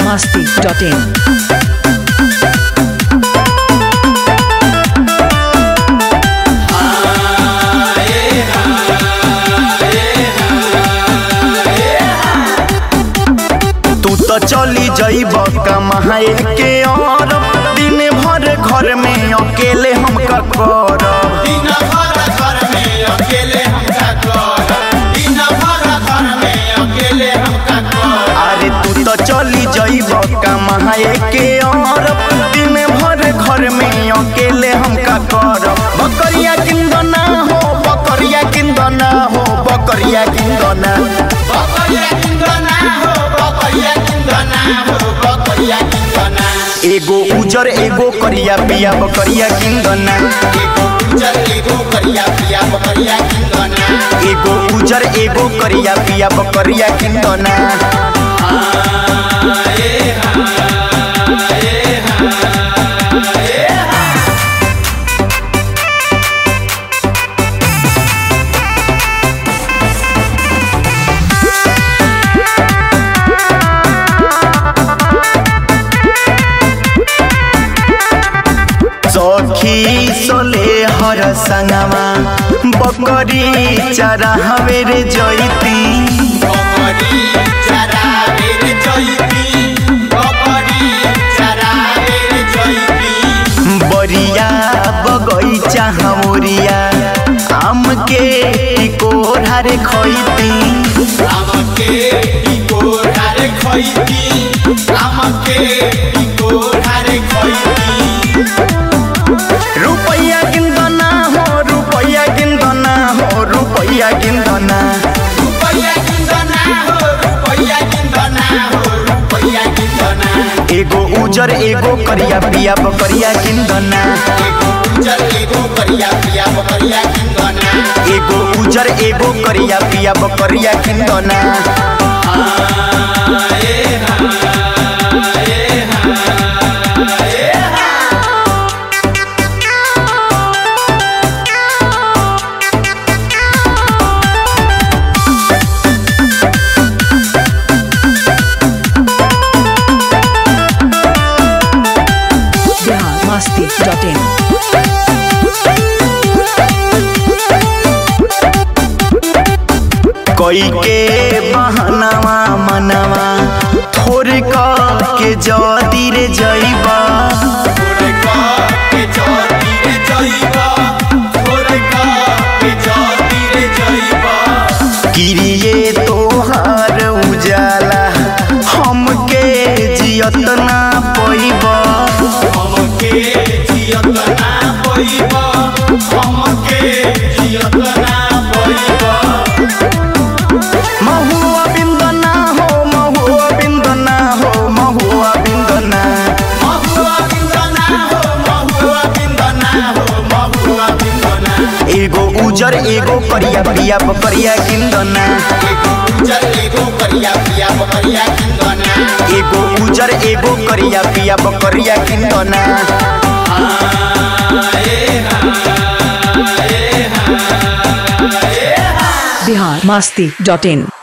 masti.in. तू तो चली जइब कमाए के और दिन भर घर में अकेले हम का करब दिन भर घर में अकेले हम का करब दिन भर घर में अकेले हम का करब अरे तू तो चली जइब कमाए के और दिन भर घर में अकेले हम का करब बकरिया किंदना हो बकरिया किंदना हो बकरिया किंदना बकरिया किंदना हो बकरिया किंदना हो बकरिया किंदना एगो उजर एगो करिया पिया बकरिया किंदना एगो उजर एगो करिया पिया बकरिया किंदना एगो उजर एगो करिया पिया बकरिया किंदना सखी सोले हर संगमा बकरी चरा हवेरे जैती बकरी चरावे रे जइती बकरी चरावे रे जइती बरिया बगैचा हमरिया आम के टिकोरा रे खैती আমকে ইকোড়ারে খইতি আমাকে ইকোড়ারে খইতি रुपैया किंदना हो रुपैया किंदना हो रुपैया किंदना রুপইয়া কিন্দনা হো রুপইয়া কিন্দনা হো রুপইয়া কিন্দনা एगो उजर एगो करिया पिया बकरिया किंदना এগো উজর এগো করিয়া পিয়া বকরিয়া কিন্দনা एगो उजर एगो करिया पिया बकरिया किंदना Bihar masti.in. कोई के बहनावा मनवा थोर के जदी रे जइबा ওরে কে জতি রে জইবা ওরে কে জতি রে জইবা किरिए तोहार उजाला हमके जियत ना पैबा हमके जियत ना पइबा हमके जियत ना पइबा महुआ बिंदना हो महुआ बिंदना हो महुआ बिंदना महुआ बिंदना हो महुआ बिंदना हो महुआ बिंदना एगो उजर एगो करिया पिया बकरिया किंदना एगो उजर एगो करिया पिया बकरिया किंदना एगो उजर एगो करिया पिया बकरिया किंदना Bihar masti.in.